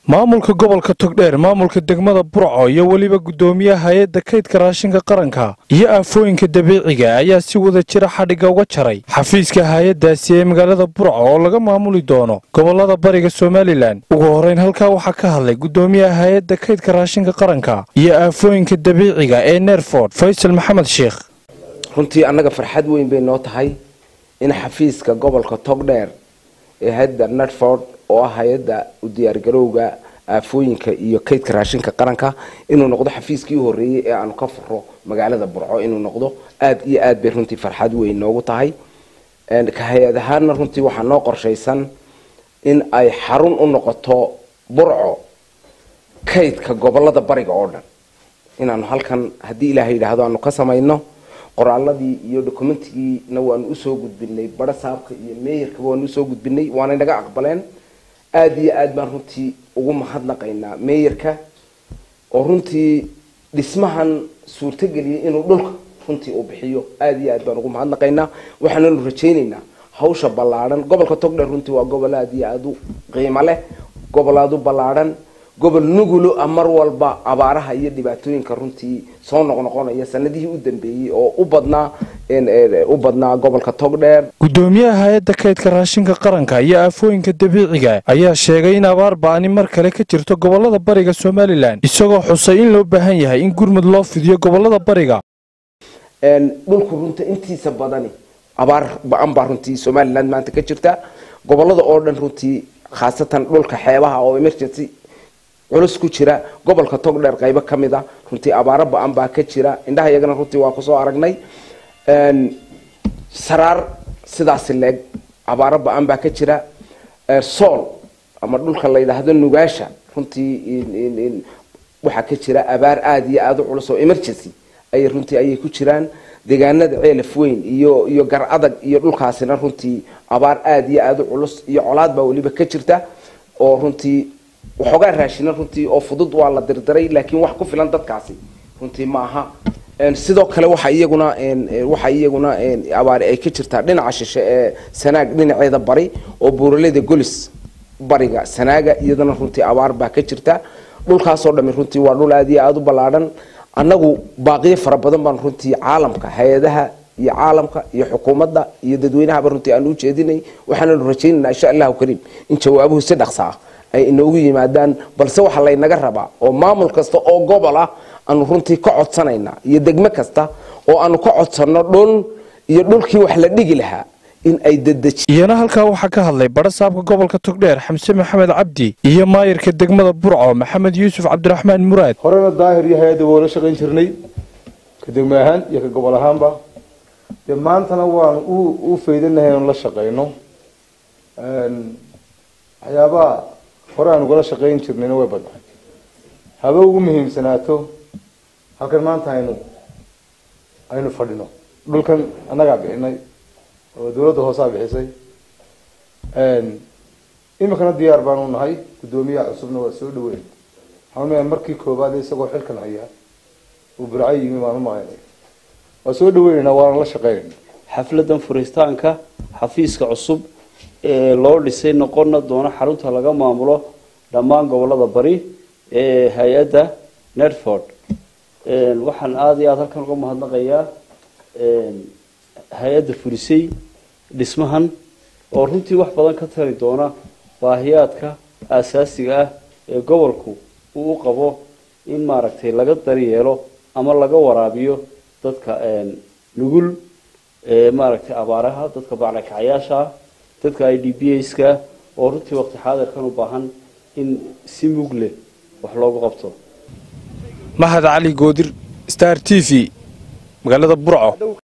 maamulka gobolka togdheer maamulka degmada burco iyo weliba guddoomiyaha hay-adda kaydka raashinka qaranka iyo aafooyinka dabiiciga ayaa si wada jira xadhigga uga jaray xafiiska hay-addaasi ee magaalada burco oo laga maamuli doono gobolada bariga somalilan ugu horrayn halkaa waxaa ka hadlay guddoomiyaha hay-adda kaydka raashinka qaranka iyo aafooyinka dabiiciga ee nerford faysal maxamed sheekh runtii annaga farxad weyn bay noo tahay in xafiiska gobolka togdheer ee hay-adda nerford oo ah hay-adda u diyaargarowga aafooyinka iyo kaydka raashinka qaranka inuu noqdo xafiiskii u horreeyey ee aanu ka furo magaalada burco inuu noqdo aada iyo aad bay runtii farxad weyn noogu tahay ka hay-ad ahaanna runtii waxaa noo qorshaysan in ay xarun u noqoto burco kaydka gobolada bariga oo dhan inaanu halkan haddii ilaaha yidhaahdo aanu ka samayno qoraaladii iyo dokumentigiina waanu usoo gudbinay bara saabka iyo meeyarkaba waanu usoo gudbinay waanay naga aqbaleen aada iyo aad baan runtii ugu mahadnaqaynaa meeyarka oo runtii dhismahan suurtageliyay inuu dhulka runtii uu bixiyo aada iyo aad baan ugu mahadnaqaynaa waxaananu rajaynaynaa hawsha ballaadhan gobolka togdheer runtii waa gobol aada iyo aada u qiimo leh gobol aada u ballaadhan gobol nugulo ah mar walba abaaraha iyo dhibaatooyinka runtii soo noqnoqonaya sanadihii u dambeeyey oo u badnaa u badnaa gobolka togdheer guddoomiyaha hay-adda kaydka raashinka qaranka iyo aafooyinka dabiiciga ayaa sheegay in abaar ba-ani mar kale ka jirto gobolada bariga somalilan isagoo xusay in loo baahan yahay in gurmud loo fidiyo gobolada bariga dhulku runta intiisa badani abaar ba-an baa runtii somalilan maanta ka jirta gobolada oo dhan runtii khaasatan dhulka xeebaha oo emergency culus ku jira gobolka togdheer qaybo ka mid a runtii abaaro ba-an baa ka jira indhaha iyagana runtii waa kusoo aragnay saraar sidaasi leeg abaaro ba-an baa ka jira sool ama dhulka la yidhaahdo nugaasha runtii waxaa ka jira abaar aada iyo aada u culus oo emergency ay runtii ayay ku jiraan deegaanada ceelaf weyn iyo iyo gar adag iyo dhulkaasina runtii abaar aada iyo aada u culus iyo colaad baa weliba ka jirta oo runtii waxoogaa raashina runtii oo fudud waa la dirdiray laakiin wax ku filan dadkaasi runtii ma aha sidoo kale waxa iyaguna waxa iyaguna abaari ay ka jirtaa dhinaca shishe ee sanaag dhinaceeda bari oo buuraleyda golis bariga sanaaga iyadana runtii abaar baa ka jirta dhulkaasoo dhami runtii waa dhul aada iyo aada u ballaadhan annagu baaqiyo fara badan baan runtii caalamka hay-adaha iyo caalamka iyo xukuumadda iyo dadweynahaba runtii aanu ujeedinay waxaananu rajaynaynaa insha allahu kariim in jawaabuhu si dhaqsa ah ay inoogu yimaadaan balse waxa laynaga rabaa oo maamul kasta oo gobol ah aanu runtii ka codsanaynaa iyo degmo kasta oo aanu ka codsanno dhul iyo dhulkii wax la dhigi lahaa in ay dedeji iyana halkaa waxaa ka hadlay badha saabka gobolka togdheer xamse maxamed cabdi iyo maayirka degmada burco maxamed yuusuf cabdiraxmaan muraad horena daahir iyo hay-adda waa la shaqayn jirnay ka degmo ahaan iyo ka gobol ahaanba dee maantana waanu u faydanahay anu la shaqayno waxyaabaha hore aan ugala shaqayn jirnayna way badnahay haba ugu muhiimsanaato halkan maanta aynu aynu fadhino dhulkan annagaa bixinay oo dawladda hoosaa bixisay iminkana diyaar baanu nahay guddoomiyaha cusubna waa soo dhaweyn waxaan markii koobaad isagoo xilkan hayaa uu burco yimi baan umahaynay waa soo dhaweynaynaa waana la shaqeynayna xafladan furitaanka xafiiska cusub ee loo dhisay noqona doona xarunta laga maamulo dhammaan gobolada bari ee hay-adda nerford waxaan aada iyo aada halkan uga mahadnaqayaa hay-adda furisay dhismahan oo runtii wax badan ka tari doona baahiyaadka aasaasiga ah ee gobolku uu u qabo in maaragtay laga daryeelo ama laga waraabiyo dadka nugul maaragtay abaaraha dadka baclakacayaasha dadka i d b ska oo runtii waqti xaadirkan u baahan in si mug leh wax loogu qabto mahad cali goodir star t v magaalada burco